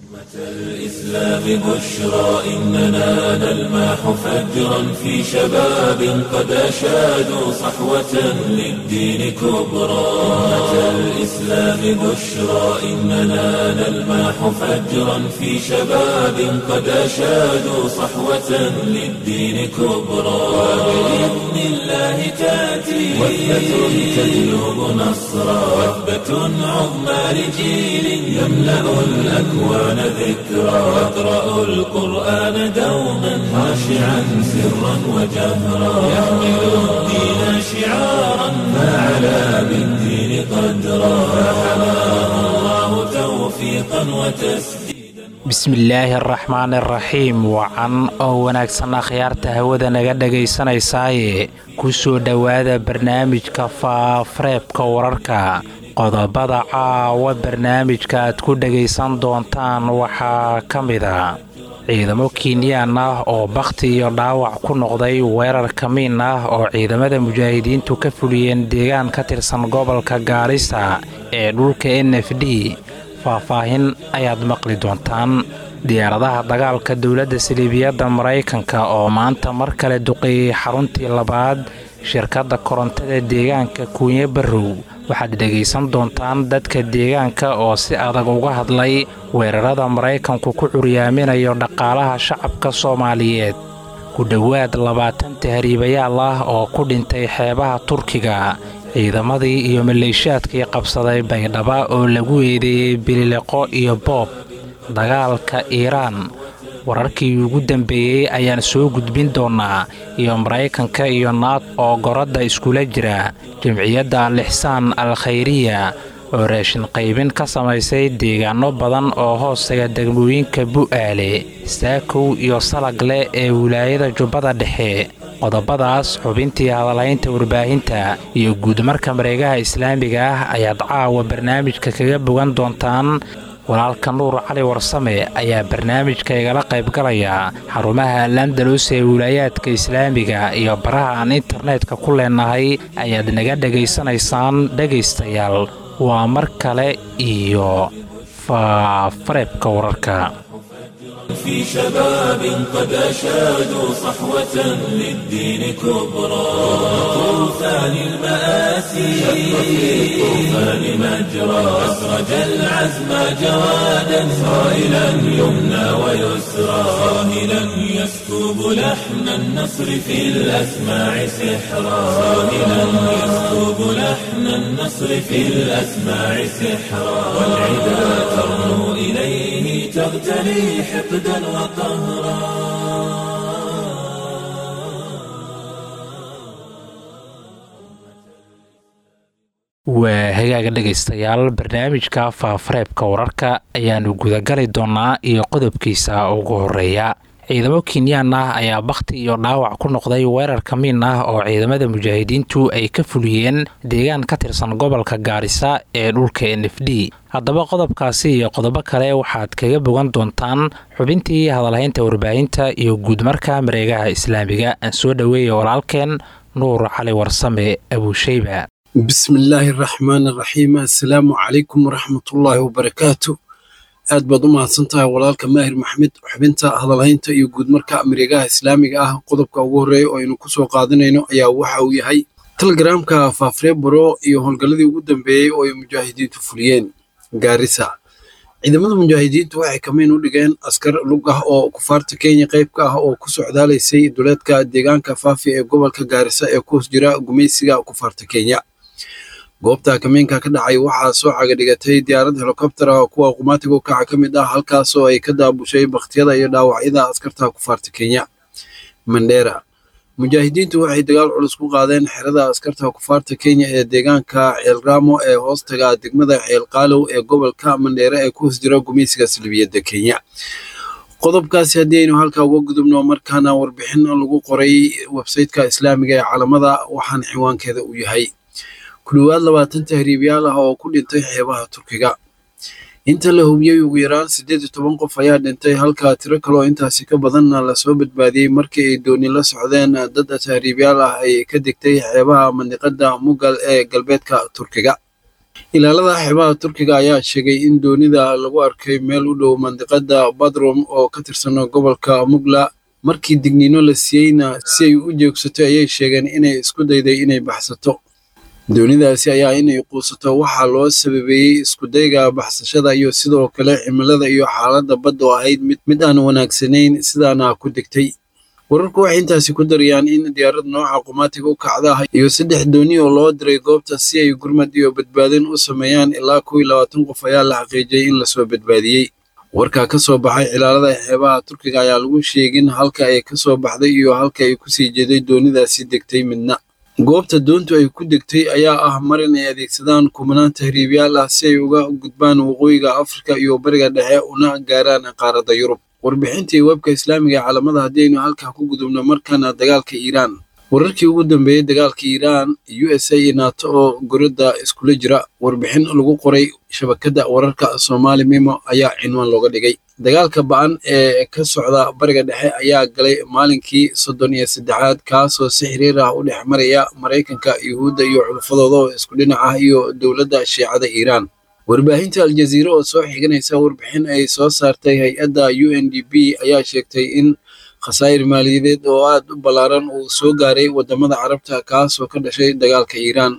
الإسلام بشرى إننا نلمح فجرا في شباب قد أشادوا صحوة للدين كبرى أمة الإسلام بشرى إننا نلمح فجرا في شباب قد أشادوا صحوة للدين كبرى وبإذن الله تأتي وثبة تجلب نصرا وثبة عظمى لجيل يملأ الأكوان ذكرا واقرأوا القرآن دوما خاشعا سرا وجهرا يحمل الدين شعارا فعلى بالدين قدرا فحماه الله توفيقا وتسديدا bismillaahi araxmaan araxiim wacan oo wanaagsan akhyaarta hawada naga dhagaysanaysaayee ku soo dhowaada barnaamijka faafareebka wararka qodobada caawa barnaamijka aad ku dhagaysan doontaan waxaa ka mida ciidamo kiinyaan ah oo bakhti iyo dhaawac ku noqday weerar kamiin ah oo ciidamada mujaahidiintu ka fuliyeen deegaan ka tirsan gobolka gaarisa ee dhulka n f d faahfaahin ayaad maqli doontaan diyaaradaha dagaalka dowladda saliibiyadda maraykanka oo maanta mar kale duqeeyey xaruntii labaad shirkadda korontada deegaanka kuunye barrow waxaad dhegaysan doontaan dadka deegaanka oo si adag uga hadlay weerarada maraykanku ku curyaaminayo dhaqaalaha shacabka soomaaliyeed ku dhowaad labaatan tahriibayaal ah oo ku dhintay xeebaha turkiga ciidamadii iyo maleeshaadkii qabsaday baydhaba oo lagu eedeeyey bilileqo iyo boob dagaalka iiraan wararkii ugu dambeeyey ayaan soo gudbin doonaa iyo maraykanka iyo naad oo goradda iskula jira jamciyadda al-ixsaan al khayriya oo raashin qaybin ka samaysay deegaano badan oo hoostaga degmooyinka bu'aale saakow iyo salagle ee wilaayada jubbada dhexe qodobadaas xubintii hadalaynta warbaahinta iyo guudmarka mareegaha islaamiga ah ayaad caawa barnaamijka kaga bogan doontaan walaalka nuur cali warsame ayaa barnaamijka igala qaybgalaya xarumaha landalus ee wilaayaadka islaamiga iyo baraha aan internetka ku leenahay ayaad naga dhegaysanaysaan dhegaystayaal waa mar kale iyo faafareebka wararka في شباب قد أشادوا صحوة للدين كبرى طوفان المآسي شق في الطوفان مجرى أسرج العزم جوادا صائلا يمنى ويسرى صاهلا يسكب لحن النصر في الأسماع سحرا صاهلا يسكب لحن النصر في الأسماع سحرا والعدا ترنو إليه تغتلي حقدا waa hagaaga dhegaystayaal barnaamijka faafareebka wararka ayaanu gudagali doonaa iyo qodobkiisa ugu horeeya ciidamo kinyaan ah ayaa bakhti iyo dhaawac ku noqday weerar kamiin ah oo ciidamada mujaahidiintu ay ka fuliyeen deegaan ka tirsan gobolka gaarisa ee dhulka n f d haddaba qodobkaasi iyo qodobo kale waxaad kaga bogan doontaan xubintii hadalhaynta warbaahinta iyo guudmarka mareegaha islaamiga aan soo dhoweeya walaalkeen nuur cali warsame abuusheyba bismillaahi araxmaan araxiim assalaamu calaykum waraxmatullaahi wabarakaatu aad baad u mahadsantahay walaalka maahir maxmed xubinta hadalhaynta iyo guudmarka mareegaha islaamiga ah qodobka ugu horreeya oo aynu kusoo qaadanayno ayaa waxa uu yahay telegramka faafreebaro iyo howlgalladii ugu dambeeyey oo ay mujaahidiintu fuliyeen gaarisa ciidamada mujaahidiintu waxay kamiin u dhigeen askar lug ah oo kufaarta kenya qayb ka ah oo ku socdaalaysay duleedka deegaanka faafi ee gobolka gaarisa ee ku hoos jira gumaysiga kufaarta kenya goobta kamiinka ka dhacay waxaa soo cagadhigatay diyaarad helikobtera kuwa qumaatiga u kaca ka mid ah halkaasoo ay ka daabushay bakhtiyada iyo dhaawacyada askarta kufaarta kenya mandera mujaahidiintu waxay dagaal culus ku qaadeen xerada askarta kufaarta kenya ee deegaanka ceelraamo ee hoostaga degmada ceelqaalow ee gobolka mandheere ee ku hoos jira gumaysiga salbiyadda kenya qodobkaasi haddii aynu halkaa uga gudubno markaana warbixin lagu qoray websayteka islaamiga ee calamada waxaana ciwaankeeda uu yahay ku dhowaad labaatan tahriibyaal ah oo ku dhintay xeebaha turkiga inta la hubiyey ugu yaraan siddeed iyo toban qof ayaa dhintay halka tiro kaloo intaasi ka badanna lasoo badbaadiyey markii ay dooni la socdeen dad tahriibyaal ah ay ka degtay xeebaha mandiqada mugal ee galbeedka turkiga ilaalada xeebaha turkiga ayaa sheegay in doonida lagu arkay meel u dhow mandiqada badrum oo ka tirsan gobolka mugla markii digniino la siiyeyna si ay u joogsato ayay sheegeen inay isku dayday inay baxsato doonidaasi ayaa inay quusato waxaa loo sababeeyey iskudayga baxsashada iyo sidoo kale cimilada iyo xaaladda badda oo ahayd mid aan wanaagsanayn sidaana ku degtay wararku waxay intaasi ku darayaan in diyaarad nooca qumaatiga u kacda iyo saddex dooni oo loo diray goobta si ay gurmad iyo badbaadin u sameeyaan ilaa kow iyo labaatan qof ayaa la xaqiijiyey in lasoo badbaadiyey warkaa ka soo baxay cilaalada xeebaha turkiga ayaa lagu sheegin halka ay ka soo baxday iyo halka ay kusii jeeday doonidaasi degtay midna goobta doontu ay ku degtay ayaa ah marin ay adeegsadaan kumanaan tahriibyaal ah si ay uga gudbaan waqooyiga afrika iyo bariga dhexe una gaaraan qaaradda yurub warbixintii webka islaamiga ee caalamada haddii aynu halkaa ku gudubno markana dagaalka iiraan wararkii ugu dambeeyey dagaalka iiraan u s a iyo nato oo goradda iskula jira warbixin lagu qoray shabakadda wararka soomaali mimo ayaa cinwaan looga dhigay dagaalka ba-an ee ka socda bariga dhexe ayaa galay maalinkii soddon iyo saddexaad kaasoo si xiriir ah u dhex maraya maraykanka yuhuudda iyo xulafadooda oo isku dhinac ah iyo dowladda shiicada iiraan warbaahinta aljaziira oo soo xiganaysa warbixin ay soo saartay hay-adda u n d b ayaa sheegtay in khasaa'ir maaliyadeed oo aad u ballaaran uu soo gaaray waddamada carabta kaasoo ka dhashay dagaalka iiraan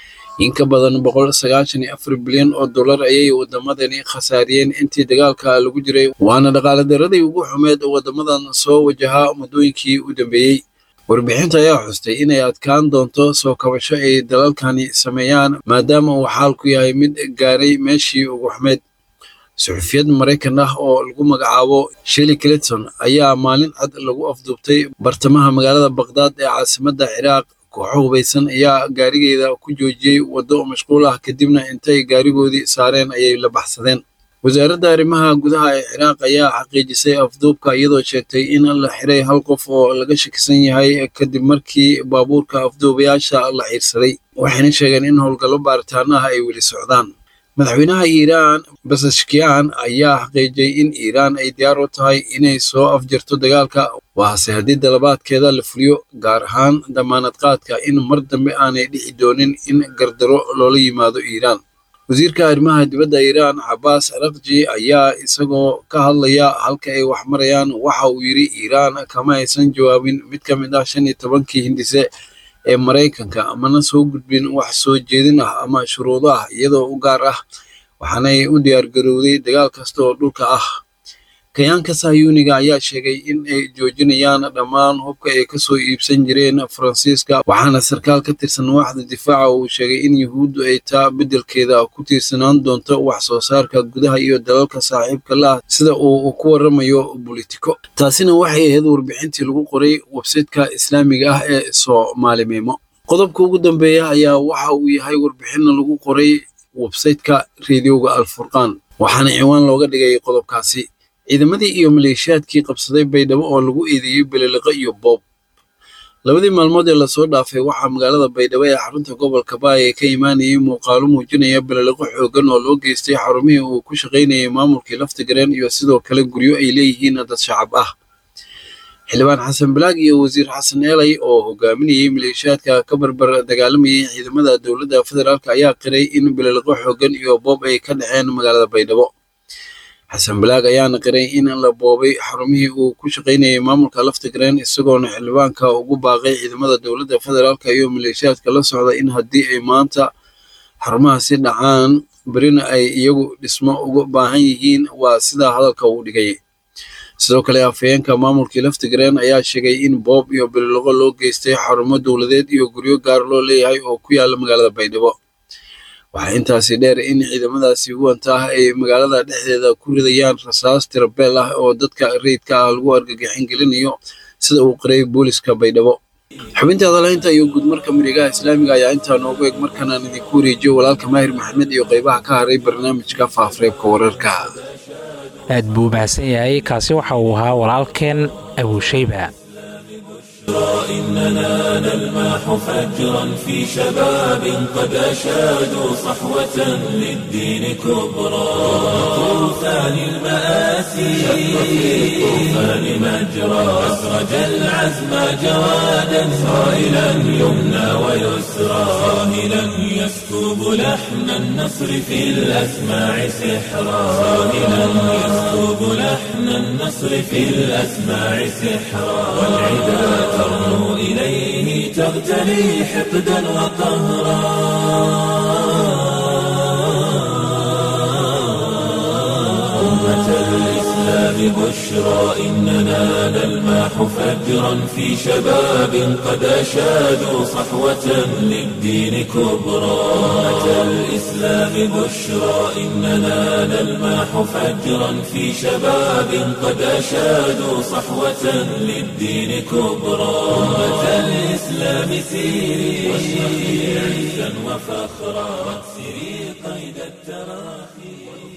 in ka badan boqol sagaashan iyo afar bilyan oo dollar ayay waddamadani khasaariyeen intii dagaalka lagu jiray waana dhaqaale daradii ugu xumeed waddamadan soo wajahaa muddooyinkii u dambeeyey warbixinta ayaa xustay inay adkaan doonto soo kabasho ay dalalkani sameeyaan maadaama uu xaalku yahay mid gaaray meeshii ugu xumeed suxufiyad maraykan ah oo lagu magacaabo sheli clinton ayaa maalin cad lagu afduubtay bartamaha magaalada baqdaad ee caasimadda ciraaq kooxo hubaysan ayaa gaarigeeda ku joojiyey waddo mashquul ah kadibna intay gaarigoodii saareen ayay la baxsadeen wasaaradda arrimaha gudaha ee ciraaq ayaa xaqiijisay afduubka iyadoo sheegtay in la xiray hal qof oo laga shakisan yahay kadib markii baabuurka afduubayaasha la xiirsaday waxayna sheegeen in howlgallo baaritaanaha ay weli socdaan madaxweynaha iiraan basashkiyan ayaa xaqiijiyey in iiraan ay diyaar u tahay inay soo afjarto dagaalka waase haddii dalabaadkeeda la fuliyo gaar ahaan damaanad qaadka in mar dambe aanay dhici doonin in gardaro loola yimaado iiraan wasiirka arrimaha dibadda iiraan cabaas rakji ayaa isagoo ka hadlaya halka ay wax marayaan waxa uu yidhi iiraan kama aysan jawaabin mid ka mid ah shan iyo tobankii hindise ee maraykanka amana soo gudbin wax soo jeedin ah ama shuruudo ah iyadoo u gaar ah waxaanay u diyaargarowday dagaal kasta oo dhulka ah kayaanka sahyuuniga ayaa sheegay in ay joojinayaan dhammaan hubka ay kasoo iibsan jireen faransiiska waxaana sarkaal ka tirsan waaxda difaaca uu sheegay in yuhuuddu ay taa beddelkeeda ku tiirsanaan doonto wax soo saarka gudaha iyo dalalka saaxiibka la ah sida uu ku waramayo politico taasina waxay ahayd warbixintii lagu qoray websayteka islaamiga ah ee soomaali meemo qodobka ugu dambeeya ayaa waxa uu yahay warbixinna lagu qoray websayteka reediyoga alfurqaan waxaana ciwaan looga dhigay qodobkaasi ciidamadii iyo maleeshiyaadkii qabsaday baydhabo oo lagu eedeeyey beliliqo iyo boob labadii maalmood ee lasoo dhaafay waxaa magaalada baydhabo ee xarunta gobolka baay ee ka imaanayay muuqaalo muujinaya beliliqo xoogan oo loo geystay xarumihii uu ku shaqaynayay maamulkii laftigareen iyo sidoo kale guryo ay leeyihiin dad shacab ah xildhibaan xasan balaag iyo wasiir xasan eelay oo hogaaminayay maleeshiyaadka ka barbar dagaalamayay ciidamada dowladda federaalk ayaa qiray in beliliqo xoogan iyo boob ay ka dhaceen magaalada baydhabo xasan balaag ayaana qiray in la boobay xarumihii uu ku shaqaynayay maamulka laftigreen isagoona xildhibaanka ugu baaqay ciidamada dowladda federaalk iyo maleeshiyaadka la socda in haddii ay maanta xarumahaasi dhacaan berina ay iyagu dhismo uga baahan yihiin waa sidaa hadalka uu dhigay sidoo kale afhayeenka maamulkii laftigreen ayaa sheegay in boob iyo bililoqo loo geystay xarumo dowladeed iyo guryo gaar loo leeyahay oo ku yaala magaalada baydhabo waxaa intaasi dheer in ciidamadaasi huwanta ah ay magaalada dhexdeeda ku ridayaan rasaas tirabeel ah oo dadka rayidka ah lagu argagixin gelinayo sida uu qiray booliska baydhabo xubinta hadalaynta iyo guudmarka miregaha islaamiga ayaa intaa noogu eg markanaan idinku wareejiyo walaalka maahir maxamed iyo qaybaha ka haray barnaamijka faafreebka wararka aad buu mahadsan yahay kaasi waxa uu ahaa walaalkeen abuushayba إننا نلمح فجرا في شباب قد أشادوا صحوة للدين كبرى طوفان المآسي شق في الطوفان مجرى أسرج العزم جوادا صائلا يمنى ويسرى صاهلا يسكب لحن النصر في الأسماع سحرا صاهلا يسكب لحن النصر في الأسماع سحرا والعدا ترنو إليه تغتلي حقدا وقهرا أمة الإسلام بشرى إننا نلمح فجرا في شباب قد أشادوا صحوة للدين كبرى أمة الإسلام بشرى إننا نلمح فجرا في شباب قد أشادوا صحوة للدين كبرى أمة الإسلام سيري واشرقي عزا وفخرا واكسري قيد التراخي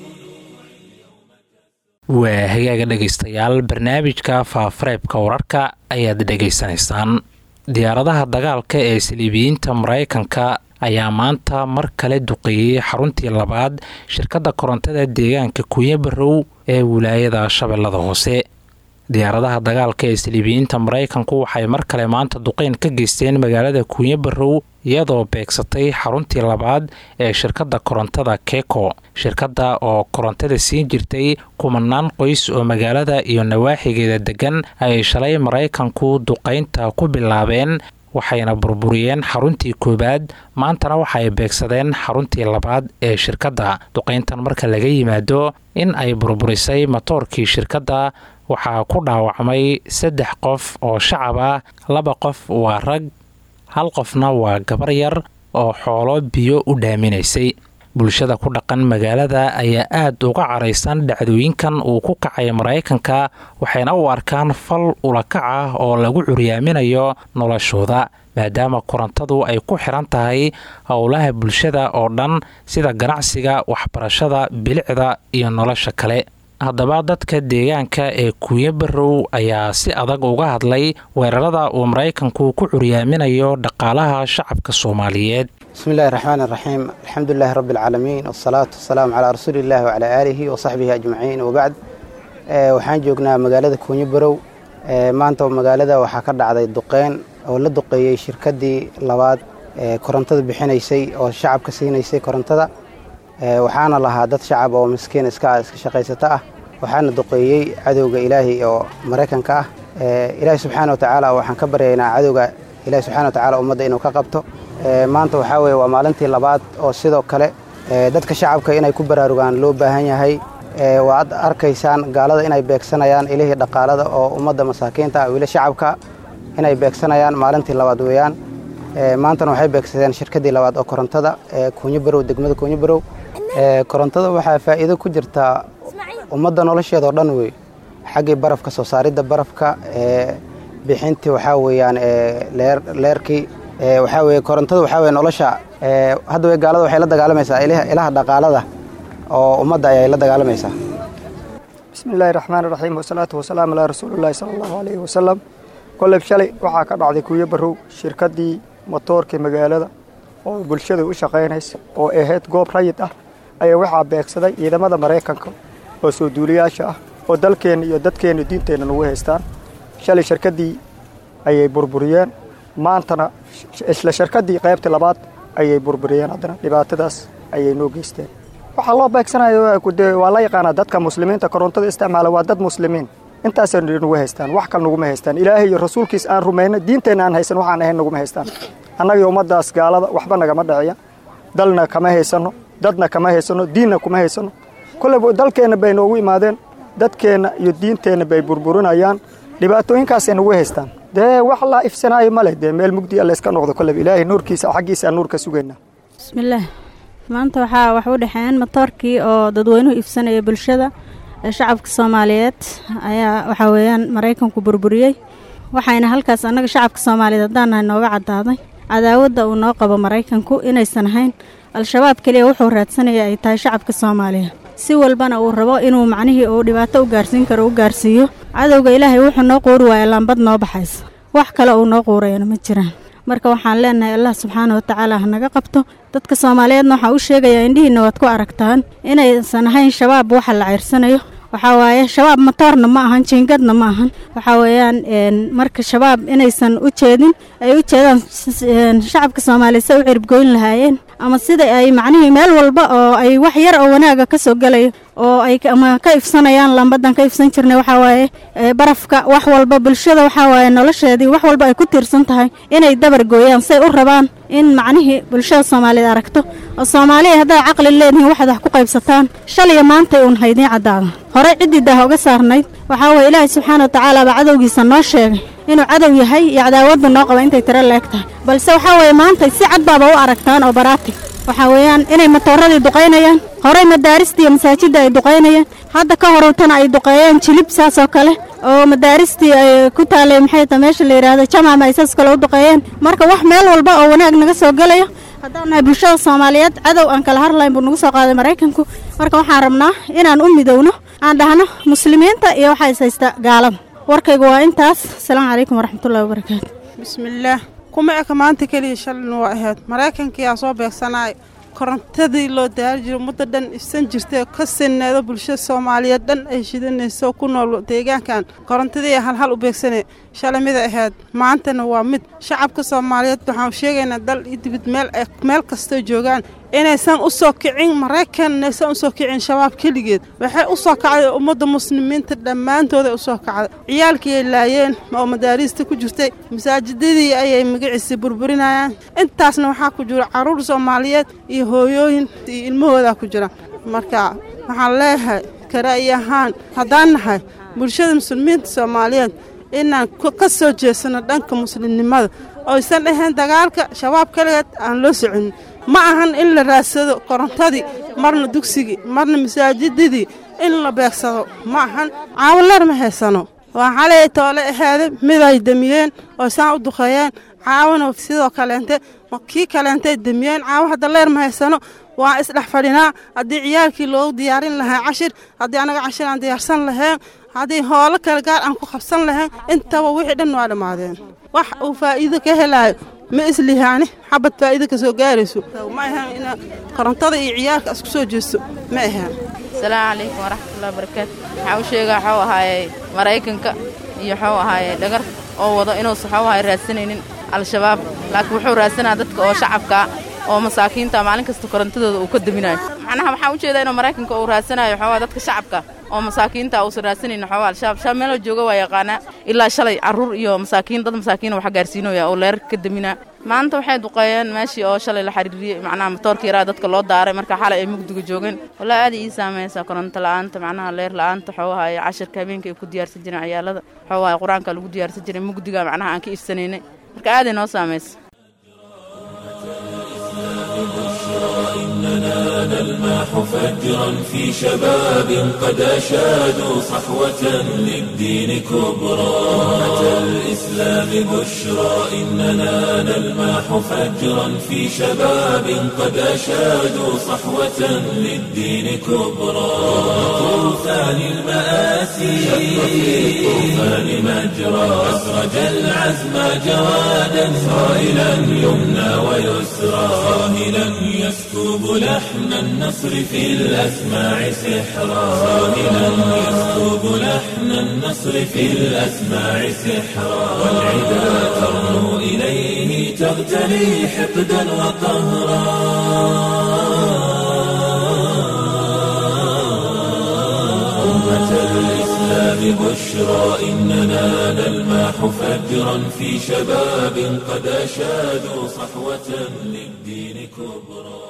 waa hagaaga dhegaystayaal barnaamijka faafareebka wararka ayaad dhegaysanaysaan diyaaradaha dagaalka ee saliibiyiinta maraykanka ayaa maanta mar kale duqeeyey xaruntii labaad shirkadda korontada deegaanka kunya barow ee wilaayada shabeellada hoose diyaaradaha dagaalka ee saliibiyiinta maraykanku waxay mar kale maanta duqeyn ka geysteen magaalada kunya barow iyadoo beegsatay xaruntii labaad ee shirkadda korontada keko shirkadda oo korontada siin jirtay kumanaan qoys oo magaalada iyo nawaaxigeeda degan ayay shalay maraykanku duqaynta ku bilaabeen waxayna burburiyeen xaruntii koowaad maantana waxaay beegsadeen xaruntii labaad ee shirkadda duqayntan marka laga yimaado in ay burburisay matoorkii shirkadda waxaa ku dhaawacmay saddex qof oo shacab ah laba qof waa rag hal qofna waa gabar yar oo xoolo biyo u dhaaminaysay bulshada ku dhaqan magaalada ayaa aad uga caraysan dhacdooyinkan uu ku kacay maraykanka waxayna u arkaan fal ulakac ah oo lagu curyaaminayo noloshooda maadaama korontadu ay ku xiran tahay howlaha bulshada oo dhan sida ganacsiga waxbarashada bilicda iyo nolosha kale haddaba dadka deegaanka ee kuuya barow ayaa si adag uga hadlay weerarada uu maraykanku ku curyaaminayo dhaqaalaha shacabka soomaaliyeed bismi illahi raxmaan raxiim alxamdu lilahi rabbi alcaalamiin wasalaatu wasalaamu calaa rasuuli illahi wacalaa aalihi wa saxbihi ajmaciin wabacd waxaan joognaa magaalada kuunyo barow maanta magaalada waxaa ka dhacday duqeyn oo la duqeeyey shirkaddii labaad ee korontada bixinaysay oo shacabka siinaysay korontada waxaana lahaa dad shacab oo miskiin iska iska shaqaysata ah waxaana duqeeyey cadowga ilaahay oo maraykanka ah ilaahi subxaana watacaala waxaan ka baryaynaa cadowga ilahi subxana watacaala ummadda inuu ka qabto maanta waxaa weye waa maalintii labaad oo sidoo kale dadka shacabka inay ku baraarugaan loo baahan yahay waad arkaysaan gaalada inay beegsanayaan ilihii dhaqaalada oo ummadda masaakiinta ah wili shacabka inay beegsanayaan maalintii labaad weeyaan maantana waxay beegsadeen shirkaddii labaad oo korontada ee kuunyo barow degmada kuunyo barow korontada waxaa faa'iido ku jirtaa ummadda nolosheeda oo dhan wey xaggii barafka soo saaridda barafka bixintii waxaa weeyaan leerkii waxaa weye korontada waxaa weye nolosha hadda wey gaalada waxay la dagaalamaysaa ilaha dhaqaalada oo ummadda ayay la dagaalamaysaa bismi illaahi raxmaan raxiim wasalaatu wasalaamu calaa rasuulillahi sala allahu calayhi wasalam koleyb shalay waxaa ka dhacday kuuyo barow shirkaddii motoorkii magaalada oo bulshada u shaqaynaysa oo ahayd goob rayid ah ayaa waxaa beegsaday ciidamada maraykanka oo soo duuliyaasha ah oo dalkeenna iyo dadkeenna diinteenna nagu haystaan shalay shirkaddii ayay burburiyeen maantana isla shirkaddii qaybtii labaad ayay burburiyeen haddana dhibaatadaas ayay noo geysteen waxaa loo beegsanaya waa la yaqaanaa dadka muslimiinta korontada isticmaala waa dad muslimiin intaasay nagu haystaan wax kale naguma haystaan ilaahay iyo rasuulkiis aan rumayno diinteenna aan haysan waxaan ahayn naguma haystaan annaga ummaddaas gaalada waxba nagama dhiciya dalna kama haysanno dadna kama haysanno diinna kuma haysanno koleyba dalkeenna bay noogu imaadeen dadkeenna iyo diinteenna bay burburinayaan dhibaatooyinkaasay nagu haystaan dee wax la ifsanaayo ma leh dee meel mugdi a layska noqdo koleyba ilaahay nuurkiisa xaggiisa aan nuur ka sugaynaa bismillaah maanta waxaa wax u dhexeeyeen matoorkii oo dadweynuhu iibsanaya bulshada ee shacabka soomaaliyeed ayaa waxaa weeyaan maraykanku burburiyey waxayna halkaas annaga shacabka soomaaliyeed haddaan nahay nooga caddaaday cadaawadda uu noo qabo maraykanku inaysan ahayn al-shabaab keliya wuxuu raadsanaya ay tahay shacabka soomaaliya si walbana uu rabo inuu macnihii uu dhibaato u gaarsiin karo u gaarsiiyo cadowga ilaahay wuxuu noo qoori waaya laambad noo baxaysa wax kale uu noo quurayana ma jiraan marka waxaan leenahay allah subxaana watacaala ha naga qabto dadka soomaaliyeedna waxaa u sheegayaa indhihiinna waad ku aragtaan inaysan ahayn shabaab waxa la ceyrsanayo waxaa waaye shabaab matoorna ma ahan jiingadna ma ahan waxaa weeyaan marka shabaab inaysan u jeedin ay u jeedaan shacabka soomaaliya se u ciribgoyn lahaayeen ama sida ay macnihii meel walba oo ay wax yar oo wanaaga ka soo gelayo oo ay ama ka ifsanayaan lambadan ka ifsan jirnay waxaa waaye barafka wax walba bulshada waxaa waaye nolosheedii wax walba ay ku tiirsan tahay inay dabar gooyaan say u rabaan in macnihii bulshada soomaaliyeed aragto oo soomaaliya haddaad caqli leedihiin waxaad wax ku qaybsataan shaliya maantay uun haydiin caddaada horey ciddii daah uga saarnayd waxaa waye ilaahay subxaana watacaala baa cadowgiisa noo sheegay inuu cadow yahay iyo cadaawaddu noo qaba intay tiro leeg tahay balse waxaa weeye maanta si cad baaba u aragtaan oo baraati waxaa weeyaan inay matooradii duqaynayaan horey madaaristii iyo masaajidda ay duqaynayaan hadda ka horowtana ay duqeeyeen jilib saas oo kale oo madaaristii ay ku taalay maxay ta meesha la yidhaahdo jamaama ay saas kale u duqeeyeen marka wax meel walba oo wanaag naga soo gelaya haddaan nahay bulshada soomaaliyeed cadow aan kala harlayn buu nagu soo qaaday maraykanku marka waxaan rabnaa inaan u midowno aan dhahno muslimiinta iyo waxaa is haysta gaalada warkaygu waa intaas asalaamu calaykum waraxmatullahi wabarakaatu bismillaah kuma eka maanta keliya shalin waa ahayd maraykankiyaa soo beegsanaay korontadii loo daari jiro muddo dhan ifsan jirtay ka sineedo bulshada soomaaliyeed dhan ay shidanayso ku nool deegaankan korontadii halhal u beegsanay shalay mida ahayd maantana waa mid shacabka soomaaliyeed waxaan sheegaynaa dal iyo dibid meel meel kastoo joogaan inaysan u soo kicin maraykan inaysan u soo kicin shabaab keligeed waxay u soo kacday ummadda muslimiinta dhammaantooday u soo kacday ciyaalkii ay laayeen oo madaariista ku jirtay masaajidadii ayay magaciisa burburinayaan intaasna waxaa ku jira carruur soomaaliyeed iyo hooyooyin iyo ilmahoodaa ku jira marka waxaan leeyahay karaa'iy ahaan haddaan nahay bulshada muslimiinta soomaaliyeed inaan ka soo jeesano dhanka muslimnimada oysan ahayn dagaalka shabaab kaligeed aan loo soconin ma ahan in la raadsado korontadii marna dugsigii marna masaajidadii in la beegsado ma ahan caawaleer ma haysano waa xalay toole aheeda miday demiyeen oo saan u duqeeyeen caawona sidoo kaleente kii kaleentay demiyeen caawo hadda leer ma haysano waa isdhex fadhinaa haddii ciyaalkii loogu diyaarin lahaa cashir haddii annaga cashir aan diyaarsan lahayn haddii hoolo kale gaar aan ku qabsan lahayn intaba wixii dhan waa dhammaadeen wax uu faa'iido ka helaayo ma islihaani xabad faa'iido ka soo gaarayso ma ahaan in korontada iyo ciyaalka isku soo jeesto ma ahaan asalaamu calaykum waraxmatullahi wabarakaatu waxaa u sheegaa waxuu ahaayey maraykanka iyo waxuu ahaayey dhagar oo wado inuusa waxuu ahaay raadsanaynin al-shabaab laakiin wuxuu raadsanaa dadka oo shacabkaa oo masaakiinta maalin kasta korontadooda uu ka deminayo macnaha waxaa u jeedaa inuu maraykanka uu raadsanayo waxaa dadka shacabka oo masaakiinta uusan raadsanaynin waxaa al-shabaab shabaab meeloo jooga waa yaqaanaa ilaa shalay carruur iyo masaakiin dad masaakiina waxa gaarsiinooya oo leerar ka deminaa maanta waxay duqeeyeen meeshii oo shalay la xiriiriyey macnaha matoorka yaraa dadka loo daaray marka xalay ay mugdiga joogeen walaa aad ii saamaysaa koronto la'aanta macnaha leer la'aanta waxuu ahaye cashirka habeenka ay ku diyaarsan jireen ciyaalada waxuu ahaye qur-aanka lagu diyaarsan jiray mugdiga macnaha aan ka ifsanaynay marka aaday noo saamaysa إننا نلمح فجرا في شباب قد أشادوا صحوة للدين كبرى أمة الإسلام بشرى إننا نلمح فجرا في شباب قد أشادوا صحوة للدين كبرى طوفان المآسي شق في الطوفان مجرى أسرج العزم جوادا صائلا يمنى ويسرى صاهلا يسكب لحن النصر في الأسماع سحرا صاهلا يسكب لحن النصر في الأسماع سحرا والعدا ترنو إليه تغتلي حقدا وقهرا أمة الإسلام بشرى إننا نلمح فجرا في شباب قد أشادوا صحوة للدين كبرى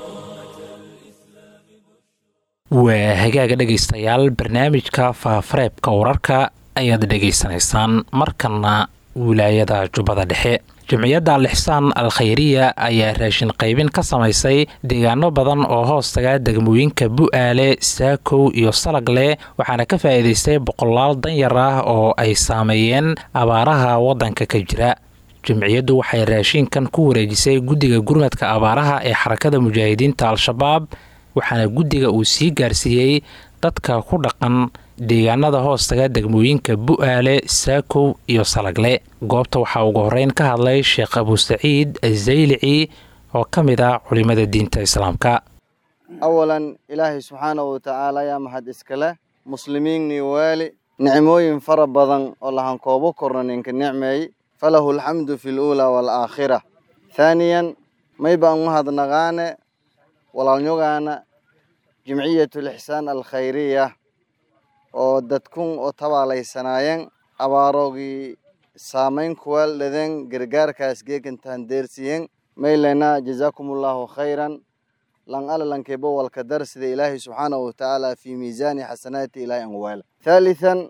waa hagaaga dhegaystayaal barnaamijka faafareebka wararka ayaad dhegaysanaysaan markana wilaayada jubbada dhexe jamciyadda alixsaan al khayriya ayaa raashin qaybin ka samaysay deegaano badan oo hoostaga degmooyinka bu'aale saakow iyo salagle waxaana ka faa'iidaystay boqolaal danyar ah oo ay saameeyeen abaaraha waddanka ka jira jamciyaddu waxay raashinkan ku wareejisay guddiga gurmadka abaaraha ee xarakada mujaahidiinta al-shabaab waxaana guddiga uu sii gaarsiiyey dadka ku dhaqan deegaanada hoostaga degmooyinka bu'aale saakow iyo salagle goobta waxaa ugu horeyn ka hadlay sheekh abusaciid azaylici oo ka mid ah culimada diinta islaamka awalan ilaahay subxaanahu watacaala ayaa mahad iskale muslimiinnii waali nicmooyin fara badan oo lahankoobo korna ninka nicmeey falahu alxamdu fi luulaa waalaakhira thaaniyan may baan u hadnaqaane walaalnyogaana jimciyatulixsaan alkhayriya oo dadkun oo tabaalaysanaayeen abaarogii saamayn kuwaal dhadeen gargaarkaas geegantahan deersiyen maylena jazaakumullahu khayran lan alalankebo walka dar sida ilaahay subxaanahu watacaala fi miisaani xasanaati ilaahay anwaala thaalithan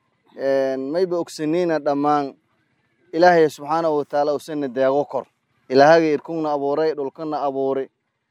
mayba ogsaniina dhammaan ilaahay subxaanahu watacaala usana deego kor ilaahaga irkungna abuuray dhulkana abuuri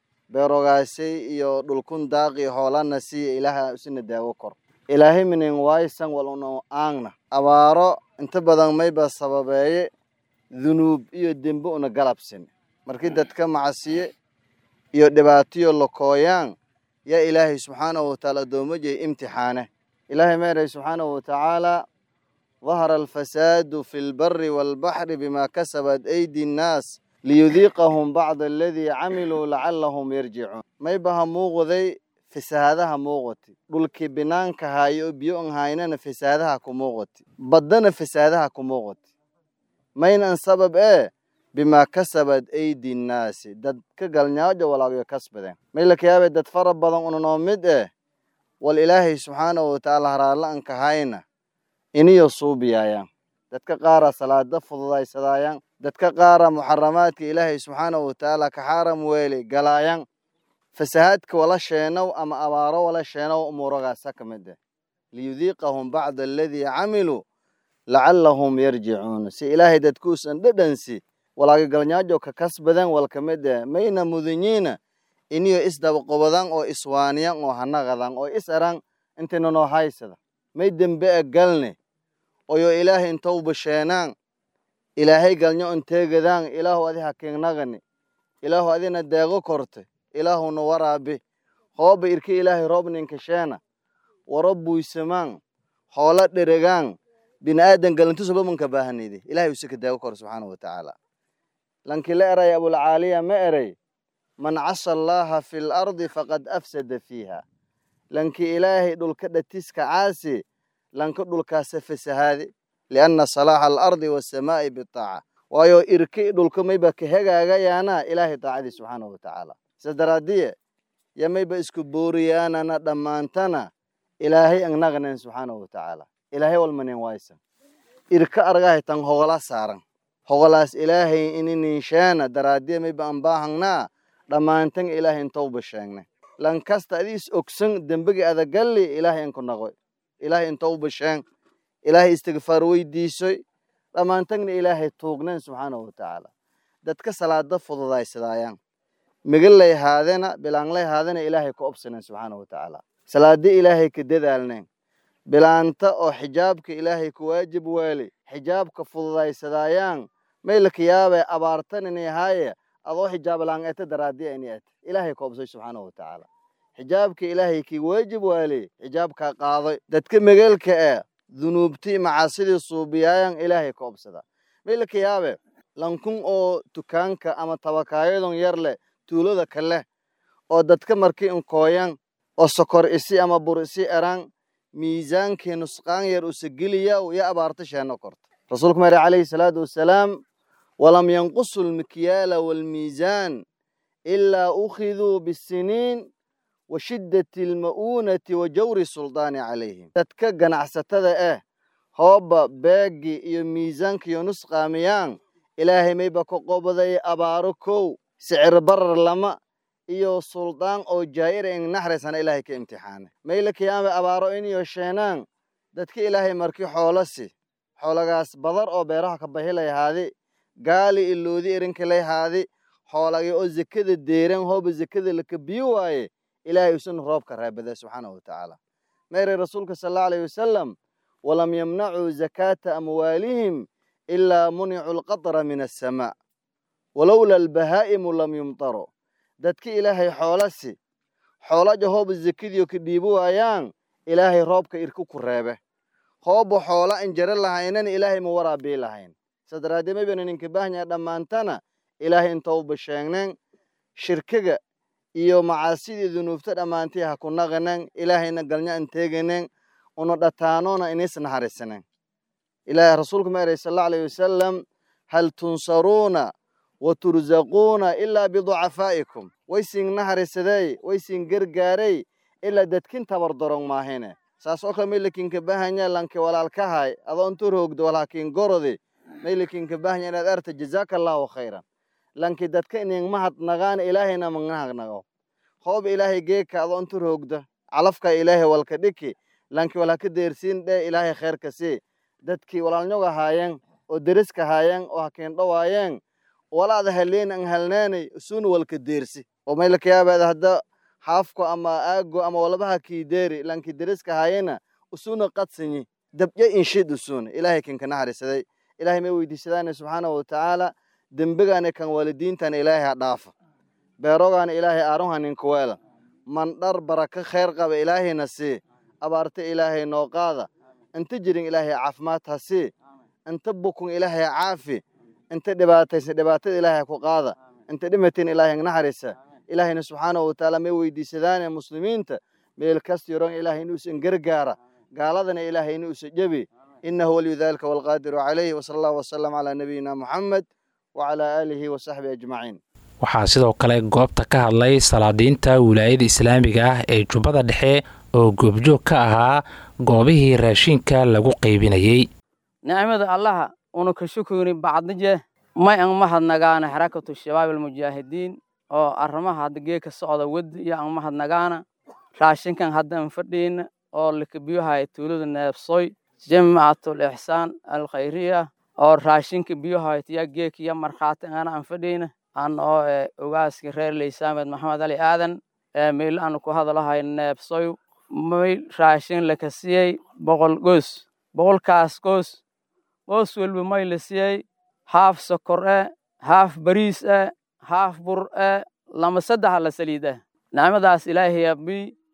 beerogaasay iyo dhulkun daaqi hoolana siiya ilaaha usana deego kor ilaahay minin waysan waluna aangna abaaro inta badan mayba sababeeye dunuub iyo dembe una galabsin markii dadka macasiye iyo dhibaatiyo lakooyaan yaa ilaahay subxaanahu watacaala addoommajay imtixaane ilaahay meeray subxaanahu watacaala dahara alfasaadu fi lbari waalbaxri bima kasabat aydi nnaas liyudiiqahum bacda aladii camiluu lacalahum yarjicuun maybaha muuqday fasaadaha muuqati dhulkii binaanka haayo oo biyo an haynana fasaadaha ku muuqati baddana fasaadaha ku muuqati maynan sabab ee bimaa kasabat aydi nnaasi dad ka galnyaajo walaagyo kasbadeen maylakayaabe dad fara badan unanoo mid eh wal ilaahay subxaanahu watacaala haraalla anka hayna iniyo suubiyaayaan dadka qaara salaada fududaysadaayaan dadka qaara muxaramaadka ilaahay subxaanahu watacaala ka xaaram weeli galaayaan fasahaadka wala sheenow ama abaaro wala sheenow umuuragaasa ka mid eh liyudiiqahum bacda aladii camiluu lacalahum yarjicuuna si ilaahay dadkuusan dhedhansi walaaga galnyaajo ka kasbadan wal ka mid eh mayna mudanyiina iniyo isdabaqobadan oo iswaaniyan oo hanaqadan oo is eran intinanoo haysada may dembe e galne oyo ilaahay intou basheenaan ilaahay galnyo inteegadaan ilaahu adi hakiignagani ilaahu adina deego korte ilaahuna waraabi hooba irki ilaahay roob ninkasheena waro buysamaan hoola dheregaan bini'aadan galantusabamanka baahanayde ilahay usika deego kor subxaanahu watacaala lankii la eray abulcaaliya ma eray man casa allaaha fi lardi faqad afsada fiiha lankii ilaahay dhulka dhatiska caasi lanka dhulkaasa fasahaade lianna salaaxa alardi waasamaa'i bitaaca waayo irki dhulka mayba ka hegaagayaana ilaahay daacadii subxaanahu watacaala sidaas daraadiye yo mayba isku booriyaanana dhammaantana ilaahay angnaqanen subxaanahu watacaala ilaahay walmanen waysan irka argahay tan hogola saaran hogolaas ilaahay ini ninsheena daraadiye mayba an baahangnaa dhammaantan ilaahay intowba sheegne lankasta adiis ogsan dembegi adagalli ilaahay anku naqoy ilaahay intowba sheeng ilaahay istigfaar weydiisoy dhammaantagna ilaahay tuugnen subxaanahu watacaala dadka salaada fududaysadayaan migalay haadena bilaanlay haadena ilaahay ka obsanen subxaanahu watacaala salaadi ilaahay ka dadaalnen bilaanta oo xijaabka ilaahay ku waajib waali xijaabka fududaysadayaan maylaka yaabe abaartan inay haaye adoo xijaab laan ete daraadiya ini ete ilaahay ka obsay subxaanahu watacaala xijaabka ilaahay kii waajib waali xijaabkaa qaadoy dadka megeelka ee dunuubti macaasidii suubiyaayan ilaahay ka obsada maylaka yaabe lankun oo dukaanka ama tabakaayadon yar leh tuulada kale oo dadka markii inkooyan oo sokor isi ama bur isi eran miisaankii nusqaan yar usageliya yo abaarta sheeno korta rasuulku mare calayhi salaatu wasalaam walam yanqusu lmikyaala waalmiisaan ilaa ukhiduu bisiniin wa shiddati alma'uunati wa jawri suldaani calayhim dadka ganacsatada ah hooba beegi iyo miisaankiyo nusqaamiyaan ilaahay mayba ka qobaday abaaro kow sicir barar lama iyo suldaan oo jaa'ira in naxraysana ilaahay ka imtixaanay mayla kiyaame abaaro iniyo sheenaan dadka ilaahay markii xoolasi xoolagaas badar oo beeraha ka bahilay haadi gaali iloodi erinkalay haadi xoolagii oo zekada deeran hooba zekada laka biyo waaye ilaahay usuna roobka raabada subxaanahu watacaala meeray rasuulka sal allahu alayhi wasalam walam yamnacuu zakaata amwaalihim ilaa municuu alqatra min assamaa walowla albahaa'imu lam yumtaru dadka ilaahay xoolasi xoolaja hooba zekadiyo ka dhiibo waayaan ilaahay roobka irku ku reebe hooba xoola an jara lahaynana ilaahay ma waraabii lahayn sadaraadee mabana ninka baahanya dhammaantana ilaahay intauba sheegneen shirkiga iyo macaasidii dunuubta dhammaantay ha ku naqaneen ilaahayna galnya an teeganeen una dhataanoona inis naxariisaneen ilaahay rasuulku ma eray sal allahu alayhi wasalam hal tunsaruuna wa turzaquuna ilaa biducafaa'ikum way siin naxariisadey way siin gargaarey ilaa dadkin tabardaron maahine saas oo kale maylakinka bahanya lanki walaalkahay adoo intu roogdo walaakin gorodi maylakinka bahanya inaad arta jazaaka allahu khayran lanki dadka inin mahad nagaana ilaahayna mangnahag nago hoob ilaahay geeka adoo intu roogda calafka ilaahay walka dhiki lanki walhaka deersiin dhee ilaahay khayrka sii dadkii walaalnyoga haayeen oo deriska haayeen oo hakiin dhawaayeen walaada haleen an halneenay suuna walka deersi oo maylakayaabaada hadda xaafko ama aago ama walabaha kiideeri lanki deriska haayena usuna qadsanyi dabya inshid usuna ilaahay kinka naxariisaday ilaahay may weydiisadaane subxaanahu watacaala dembigaana kan waalidiintana ilaahay ha dhaafa beerogaana ilaahay aaronha ninkuweela mandhar baraka khayr qaba ilaahayna sii abaarta ilaahay noo qaada inta jirin ilaahay caafimaad ha sii inta bukun ilaahay caafi inta dhibaataysan dhibaatada ilaahay ku qaada inta dhimatin ilaahay naxariisa ilaahayna subxaanahu watacaala may weydiisadaane muslimiinta meel kasta yoron ilaahay inuusan gargaara gaaladana ilaahay inuusan jebi innahu waliyu dalika walqaadiru calayhi wasala allahu wasalam calaa nabiyina muxamed wacalaa aalihi wasaxbihi ajmaciin waxaa sidoo kale goobta ka hadlay salaadiinta wilaayada islaamiga ah ee jubbada dhexe oo goobjoog ka ahaa goobihii raashinka lagu qaybinayey nicmada allaha una ka shukuri bacdije may an mahadnagaana xarakatu shabaab almujaahidiin oo arrimaha hadda geeka socda wadi iyo an mahadnagaana raashinkan hadda an fadhiina oo lakabiyohaya tuulada neebsoy jamcatul ixsaan alkhayriya oo raashinka biyohaya tiya geeka iyo markhaati ana an fadhiina an oo ogaaska reer leysaamed maxamed ali aadan meel aan ku hadalahay neebsoy may raashin laka siiyey boqol goos boqolkaas goos goos walba may la siiyey haaf sokor e haaf bariis e haaf bur e lama saddexa la saliid ah nicmadaas ilaahay abi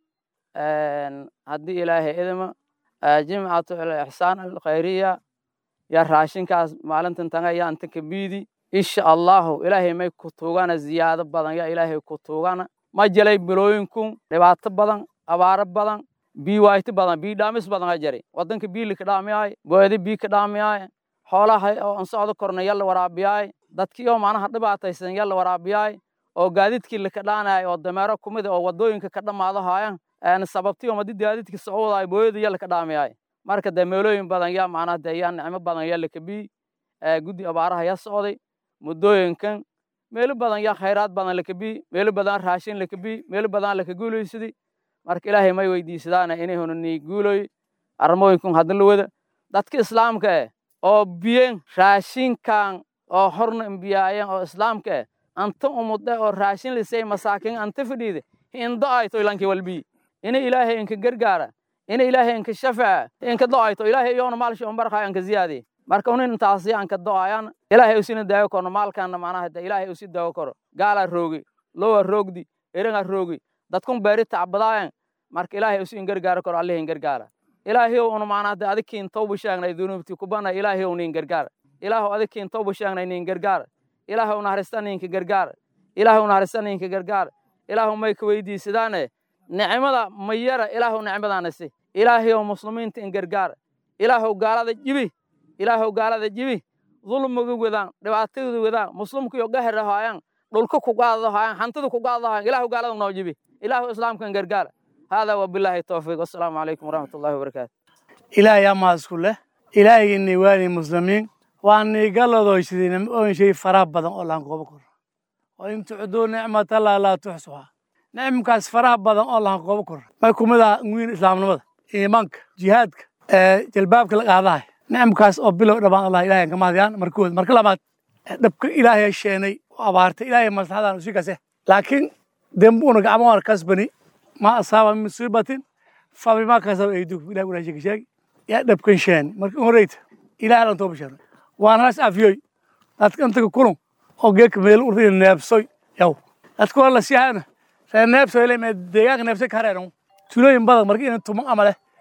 haddii ilaahay idima jimcatu ixsaan alkhayriya ya raashinkaas maalintan tanga ya anta kabiidi insha allahu ilaahay may ku tuugana ziyaado badan ya ilaahay ku tuugana ma jelay bilooyinkun dhibaato badan abaaro badan bii wayti badan bii dhaamis badan a jari wadanka bii lika dhaamiyaay booyadi bii ka dhaamiyaay xoolaha oo an socdo korna yalla waraabiyaay dadkii oo macnaha dhibaataysan yalla waraabiyaay oo gaadiidkii lika dhaanaay oo dameero kumid oo wadooyinka ka dhammaado haayan sababtii oo madi gaadiidka socoodaay booyada yalla ka dhaamiyaay marka dee meelooyin badan yaa macnaha dee yaa nicmo badan yaa lika bii guddi abaaraha yaa socday muddooyinkan meelo badan yaa khayraad badan laka bii meelo badan raashin laka bii meelo badan laka guulaysidii marka ilaahay may weydiisadaana inay honanii guuloy arrimooyinkun hadda la wada dadka islaamka eh oo biyen raashinkan oo horna imbiyaayeen oo islaamka eh anta umude oo raashin lisay masaakin anta fadhiide hindo ayto ilankii walbii ina ilaahay inka gargaara ina ilaahay inka shafaca inka do-ayto ilaahay iyoona maalshi umbarkaa inka ziyaadiye marka unin intaasi aan ka do-ayaan ilaahay usina daawo korno maalkaana macnaha de ilaahay usi daawo koro gaalaa roogi lowa roogdi eringa roogi dadkun beeri tacbadaayan marka ilaahay usi in gargaaro koro allih in gargaara ilaahiyow una macnaha de adikiin tawba sheegnay dunuubti kubana ilaahiyow nin gargaara ilaahu adikiin tawba sheegnay nin gargaara ilaahu naharista ninka gargaara ilaahu naharista ninka gargaara ilaahu may ka weydiisadaane nicmada mayara ilaahu nicmadaana si ilaahiyow muslimiinta in gargaara ilaahu gaalada jibi ilaahu gaalada jibi dulmiga wadaan dhibaatadooda wadaan muslimkiyo gahara haayaan dhulka ku qaadado haayaan hantida ku qaadado haayaan ilaahu gaalada noo jibi ilaahu islaamkan gargaara haadaa wabilaahi towfiiq wassalaamu calaykum waraxmatullahi wabarakaatu ilaahay amaasku leh ilaahaygiinay waani muslimiin waanay galladoysideen oon shay faraha badan oo laan koobo koro oo in tucduu nicmatallahi laa tuxsuhaa nicmkaas faraha badan oo laan koobo koro may kumid ah wiin islaamnimada iimaanka jihaadka jalbaabka la qaadahay nicmkaas oo bilow dhabaan allah ilahay ka mahadiyaan markood marka labaad dhabka ilaahay sheenay oo abaartay ilaahay maslaxadaan usi kase laakiin dembuuna gacmoona kasbani ma asaaba min musiibatin fabima kasaba aydukum ilahay walaashay ka sheegi yaa dhabkan sheeni marka horeyta ilahay alan tooba sheeno waan halas afiyoy dadka intaga kulun oo geedka meel urtay neebsoy yaw dadka waa la siyaana reer neebsoy le mee deegaanka neebsoy ka hareeran tulooyin badan marka ina tuman ama leh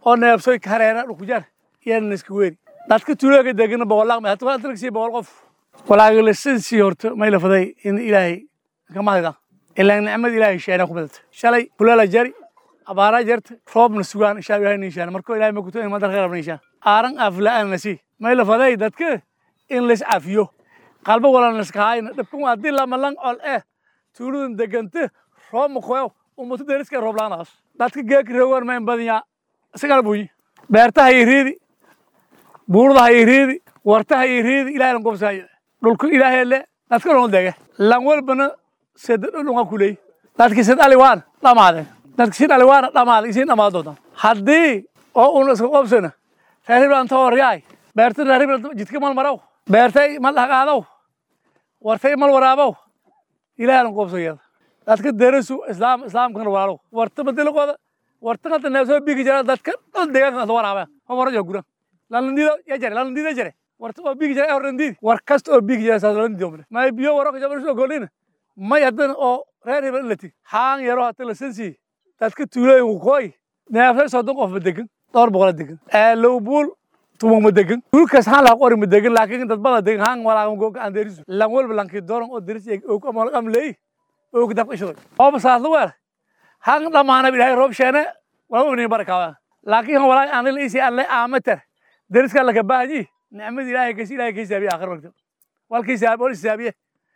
oo neebsoy ka hareera dhukujar iyana iska weeri dadka tuulooga degana boqolaaq hata waa dalksii boqol qof walaagalasansii horta may lafaday in ilaahay kamahayda ilaa nicmad ilaahay sheena ku badata shalay kulala jari abaaraa jarta roobna sugaan insha ilahay niishaan markoo ilahay makuto in madar khayr niishaan aaran afla'aan nasi may lafaday dadka in lays cafiyo qalbo wala naskahaayna dhabkan waa dii lama lang ol eh tuuladan deganta roob makoyo ummatu deriska roob laanaas dadka geeka reewan mayn badanya isagala buuyi beertaha iyo riidi buurdaha iyo riidi wartaha iyo riidi ilahay lan gobsaayo dhulku ilaahay le dadka loo dege lan walbana sida dhulunga kuley dadki sid aliwaan dhamaadeen dadki sid aliwaana dhamaada isiin dhamaad doontaan haddii oo un iska qobsana reeriblan tawaryaay beerta reeriblan jidka mal maraw beertay mal dhaqaadaw wartay mal waraabow ilahay lan qobsayada dadka derasu islaam islaamkana walaalow warta badilaqooda warta hadda neefsoo bigi jira dadka dhul deegaanka waraabeen hobarajo guran lalandido ya jare lalandido jare warta oo bigi jira horandidi war kasta oo bigi jira saas lalandido male may biyo waraka jabarsho golina may haddana oo reer hebel lati haan yaro hata lasansi dadka tuulooyinku kooy neefsay soddon qof ma degan dhowr boqola degan lowbuul tumo ma degan dhulkaas haan laha qori ma degan laakiin dad bada degan haan walaagan googa aan derisu lan walba lankii dooran oo deris og am leey og dab ishoy ooba saasla weer haan dhamaanab ilaahay roob sheene waa ubni barakaawa laakiin han walaay aan isi alle aamatar deriska laka baahanyi nicmada ilaahay kasi ilaahay ka hisaabiye aakhir waqti walka hisaabi wal hisaabiye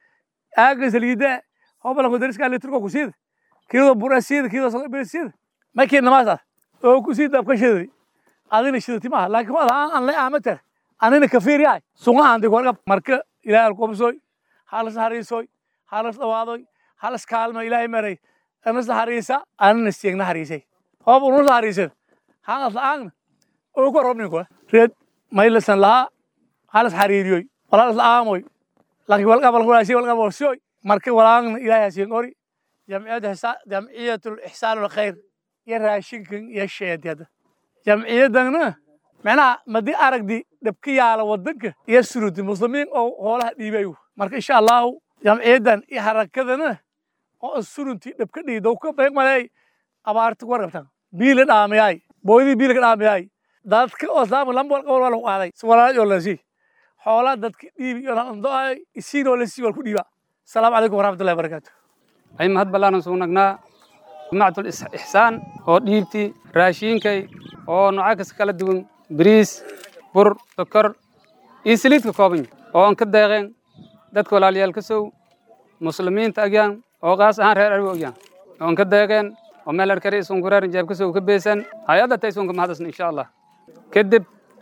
aaga saliida hobalanko deriska alle turko ku siida kiido bura siida kiido soo bir siida markii namaas oo ku siida dabka shiday adina shidati maaha laakiin wada aan aan le aamatar anina kafiir yahay sunga aan dig warqab marka ilaahay alqobsoy halas hariisoy halas dhawaadoy halas kaalmo ilaahay maray anas hariisa anina siigna hariisay hoob unus hariisad hanas la'aagna oo ku robnin ko reed maylasan lahaa halas hariiriyoy walaal la'aamoy laakiin walqab walqulaasi walqab walsioy marka walaagna ilaahay hasiin ori jamciyadda jamciyatul ixsaan alkhayr iyo raashinkan iyo sheedyada jamciyadana macnaha madi aragdi dhabka yaala wadanka iyo surudi muslimiin oo hoolaha dhiibayo marka insha allahu jamciyadan iyo harakadana oo surunti dhabka dhiidow ka beeg malay abaarta ku warqabtan biila dhaamayaay booydii biilka dhaamayaay dadka oo islaamka lamba walqa wal wal qaaday walaal iyo lasi xoolaa dadka dhiibi iyo landoay isiinoo lasi wal ku dhiiba asalaamu calaykum waraxmatullahi wabarakaatu ay mahad ballaaran sugnaagnaa jimaacatul ixsaan oo dhiibti raashiinkay oo nooca kasta kala duwan bariis bur sokor iyo saliid ka kooban oo aan ka deeqeen dadka walaalayaal ka sow muslimiinta agyaan oo qaas ahaan reer arwi agyaan oo aan ka deeqeen oo meel arkari isunkureer jeeb ka sow ka beesan hay-adda tay isunka mahadasna insha allah kadib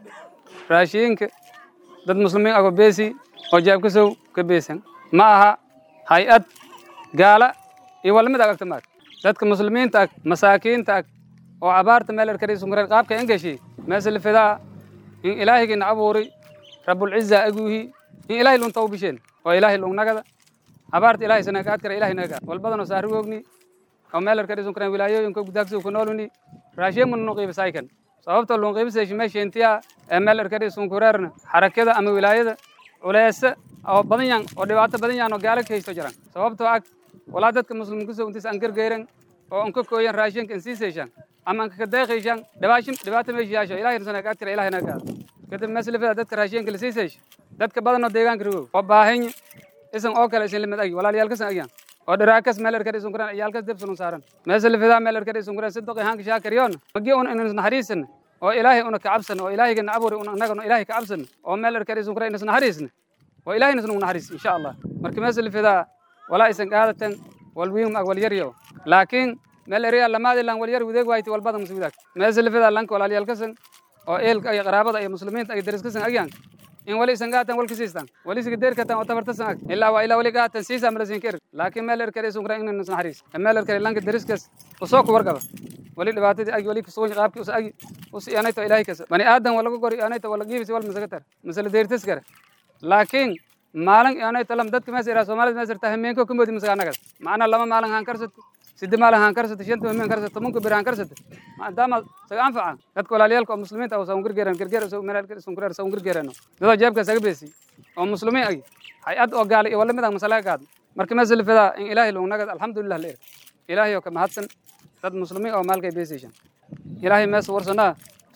raashiinka dad muslimiin ago beesi oo jeeb ka sow ka beesan ma aha hay-ad gaala iyo walamid agagta maag dadka muslimiinta ag masaakiinta ag oo abaarta meel arkariisunkureer qaabka engeshi meesla fidaa in ilaahigina abuuri rabulciza aguuhi in ilaahay lunta u bisheen oo ilaahay lungnagada abaarta ilaahay sanakaad kara ilaahay naga walbadanoo saarigogni oo meel arkariisunkureer wilaayooyinka gudaagsigu ku nooluni raashiin mun nuqiibasaykan sababta lunqiibasayshi meesheentiya ee meel arkariisunkureerna xarakada ama wilaayada culeese oo badan yan oo dhibaato badan yan oo gaala ka haysto jiran sababtoo ag walaa dadka muslimka soo intiis aan gargeyran oo aan ka kooyan raashinka in sii seeshaan ama aan ka deeqayshaan dhibaashin dhibaato meesha yaasho ilaahay sana ka tira ilaahay naga kadib maslafada dadka raashinka la sii seesho dadka badan oo deegaanka rogo oo baahan isan oo kale isan limad agi walaalyaal kasan agyan oo dharaakas meel erkar isun kuran iyaalkas dib sunun saaran maslafada meel erkar isun kuran sidoo qahanka shaakariyoon magi un in naxariisan oo ilaahay una ka cabsan oo ilaahay gana abuuri una annaga ilaahay ka cabsan oo meel erkar isun kuran in naxariisna oo ilaahay nasnu naxariis insha Allah marka maslafada walaa isan qaadatan walwiin ag walyaryo laakiin meel eriya lamaad ilan walyar wadeeg wayti walbada masuudaag meeslafada lanka walaalyaal kasan oo eelka iyo qaraabada iyo muslimiinta iyo daris kasan agyan in wali isan gaatan walka siistan wali siga deer katan oo tabartasan ag ilaa waa ilaa wali gaatan siisa malasin ker laakiin meel erkare isun kuran inay naxariis meel erkare lanka dariskas usoo ku warqaba wali dhibaatadii agi wali kusugan qaabkii us agi us iyanayto ilaahay kasa bani aadan wala ku gori iyanayto wala giibisi wal masagatar masala deertas kare laakiin maalin iyanayto lam dadka mees iraa soomaalida mees irtaa hameenko kumoodi masagaanagas macnaa lama maalin haan karsato sidde maalin haan karsato shanta hameen karsato tobanka bir haan karsato maadaama saga anfaca dadka walaalyaalka oo muslimiinta ah saun gargeeran gargeer sun kureer saun gargeerano dadoo jeebka saga beesi oo muslimiin agi hay-ad oo gaala iyo wala mid ah masalaga gaad marka meesla fidaa in ilaahay lugnagad alxamdulilah leer ilaahay oo ka mahadsan dad muslimiin oo maalkay beesaysan ilaahay mees warsanaa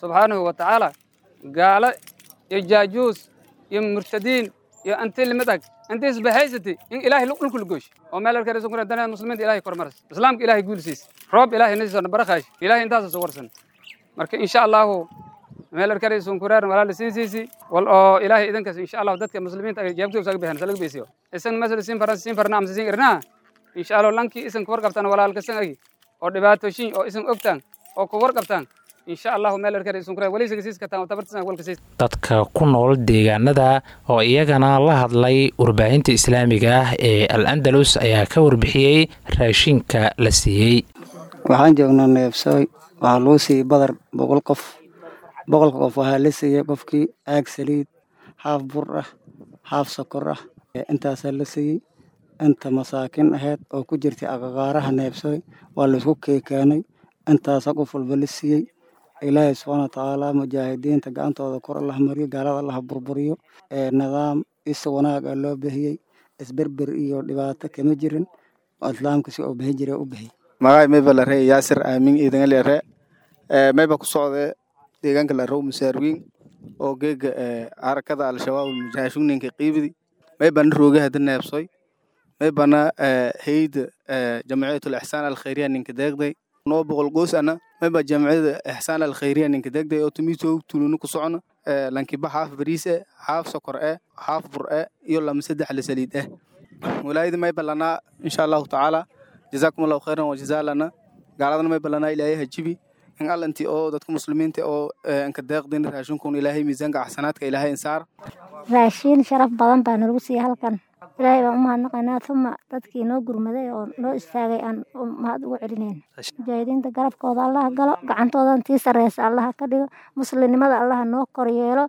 subxaanahu wa tacaala gaalo iyo jaajuus iyo murtadiin iyo anti limid ag inta isbahaysati in ilaahay dhulku lagoosh oo meel arkaysa kuna dana muslimiinta ilaahay kormaras islaamka ilaahay guulsiis roob ilaahay nasiisana barakaash ilaahay intaas soo warsan marka insha allahu meel arkaysa kureer walaal siinsiisi wal oo ilaahay idankaas insha allahu dadka muslimiinta ay jeebtooda saga bixin salaga beesiyo isan masal siin faran siin farna amsa siin irna insha allahu lanki isan ku warqabtaan walaalka san agi oo dhibaatooyin oo isan ogtaan oo ku warqabtaan insha allahu meel arkaysa kureer wali sagasiis ka taan tabartisan walka siis dadka ku nool deegaanada oo iyagana la hadlay warbaahinta islaamiga ah ee al andalus ayaa ka warbixiyey raashinka la siiyey waxaan joognaa neebsooy waxaa loo siiyey badar boqol qof boqolka qof waxaa la siiyey qofkii aag saliid haaf bur ah haaf sokor ah intaasaa la siiyey inta masaakin ahayd oo ku jirtay aqaqaaraha neebsooy waa laisku keekeenay intaasa qof walba la siiyey ilaahay subxaana watacaala mujaahidiinta gacantooda kor allah mariyo gaalada allah burburiyo nidaam isa wanaag ah loo bixiyey isberber iyo dhibaato kama jirin islaamka si oo bixin jira u bixiyey magacay mayba la ree yaasir aamin iidanga la ree mayba ku socdee deegaanka la row musaarwiin oo geega harakada al-shabaab mujaahishunninka qiibidi maybana rooge hada neebsoy maybana hayda jamciyatul ixsaan alkhayriya ninka deegday noo boqol goos ana mayba jamciyada ixsaan alkhayriya ninka deegday oo tumiito tulunu ku socona lankiba haaf bariis eh haaf sokor eh haaf bur eh iyo lama saddex la saliid eh walaayada mayba lanaa insha allahu tacaala jazaakum allahu khayran wa jazaa lana gaaladana mayba lanaa ilaahay hajibi in allanti oo dadka muslimiinta oo anka deeqdin raashinkun ilaahay miisaanka axsanaadka ilaahay insaar raashiin sharaf badan baa nagu siiyey halkan ilaahay baan u mahadnaqaynaa uma dadkii noo gurmaday oo noo istaagay aan mahad ugu celinayn mujaahidiinta garabkooda allaha galo gacantoodan tii sareysa allaha ka dhigo muslimnimada allaha noo koryeelo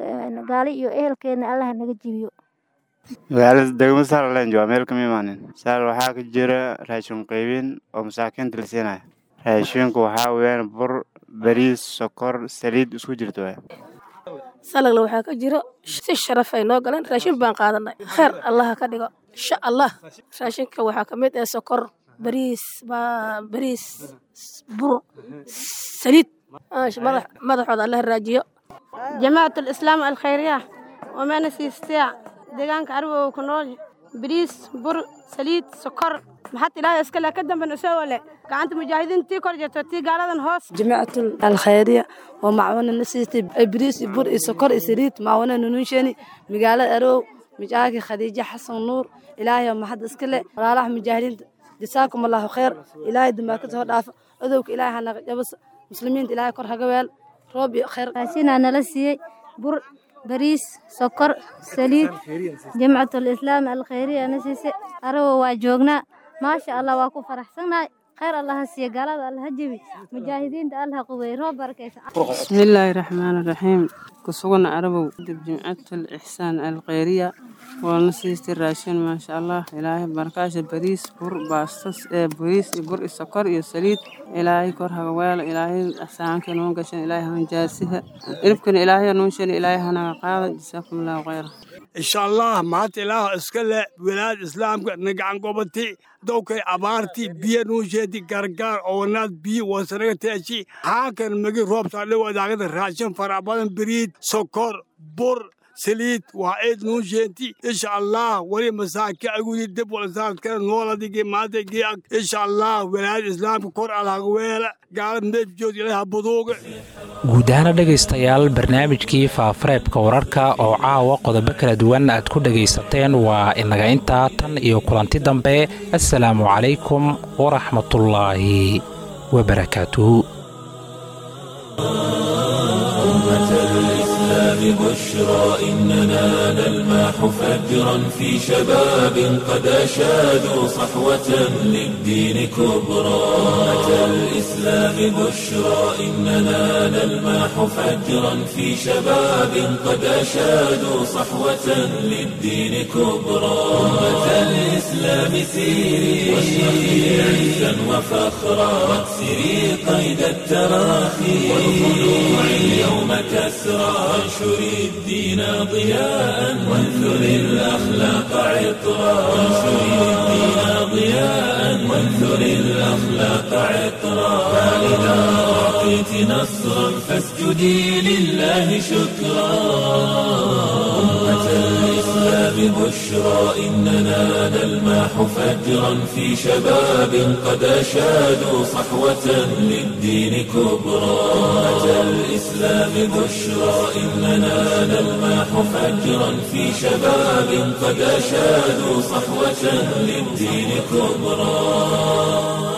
gaali iyo ehelkeedna allaha naga jibiyo magaalada degmo saarland waa meel kama imaanin saar waxaa ka jira raashin qaybin oo masaakiinta la siinaya raashinku waxaa weeyaan bur bariis sokor saliid isku jirto waay salagla waxaa ka jiro si sharaf ay noo galeen raashin baan qaadanay kheer allaha ka dhigo insha allah raashinka waxaa ka mid ah sokor bariis bariis bur saliid madaxooda allaha raajiyo جماعة الإسلام الخيرية وما نسيستيع ديغان كعربو وكنول بريس بر سليد سكر محط إلهي اسكلا كدن بنسوه له كعنت مجاهدين تي كورجة تي قالدن هوس جماعة الخيرية ومعونا نسيتي بريس بر سكر سليد معونا ننشاني مقالة أرو مجاكي خديجة حسن نور إلهي وما حد اسكلا راح مجاهدين جزاكم الله خير إلهي دماغك هو دافع أذوك إلهي هنا جبس مسلمين إلهي كره قبل روبي خير raashinaa nala siiyey bur bariis sokor saliid jamcatul islaam alkhayriya na siisay arago waa joognaa maasha allah waa ku faraxsannahay khayr allaha siiye gaalada allaha jebi mujaahidiinta allaha quweey roob barakaysa بسم الله الرحمن الرحيم كسوغنا عربو دب جمعة الإحسان الخيرية ونسيست الراشين ما شاء الله إلهي بركاش بريس بور باستس إيه بريس بور السكر يسليد إلهي كرها ويل إلهي أحسان كنون قشن إلهي هنجاسها إربكن إلهي نونشن إلهي هنا قاعدة جزاكم الله خيرا insha allah maanta ilaah iska leh wilaayad islaamka nagacan gobatay dowkay abaartii biyo nuusheedi gargaar owanaad biyo wasanaga teeshi haakan magi roobtaale wadaagada raashin fara badan biriid sokor bur saliid waa eed nuusheenti insha allah wali masaaki agudi dib walasaadkana nooladigi maantagii ag insha allah wilaayad islaamka kor alhaga weela gaalad meefjood ilaha buduuga guud ahaana dhegaystayaal barnaamijkii faafareebka wararka oo caawa qodobo kala duwan aad ku dhegaysateen waa inaga intaa tan iyo kulanti dambe assalaamu calaykum waraxmatullaahi wabarakaatuhu بشرى إننا نلماح فجرا في شباب قد أشادوا صحوة للدين كبرى أتى الإسلام بشرى إننا نلماح فجرا في شباب قد أشادوا صحوة للدين كبرى أمة الإسلام سيري واشرقي عزا وفخرا واكسري قيد التراخي والخلوع اليوم كسرى وانشر وانثر الدين ضياء وانثر الأخلاق عطرا وانثر الدين ضياء وانثر الأخلاق عطرا فإذا أعطيت نصرا فاسجدي لله شكرا أمة الإسلام بشرى إننا نلمح فجرا في شباب قد أشادوا صحوة للدين كبرى أمة الإسلام بشرى إننا نلمح فجرا في شباب قد أشادوا صحوة للدين كبرى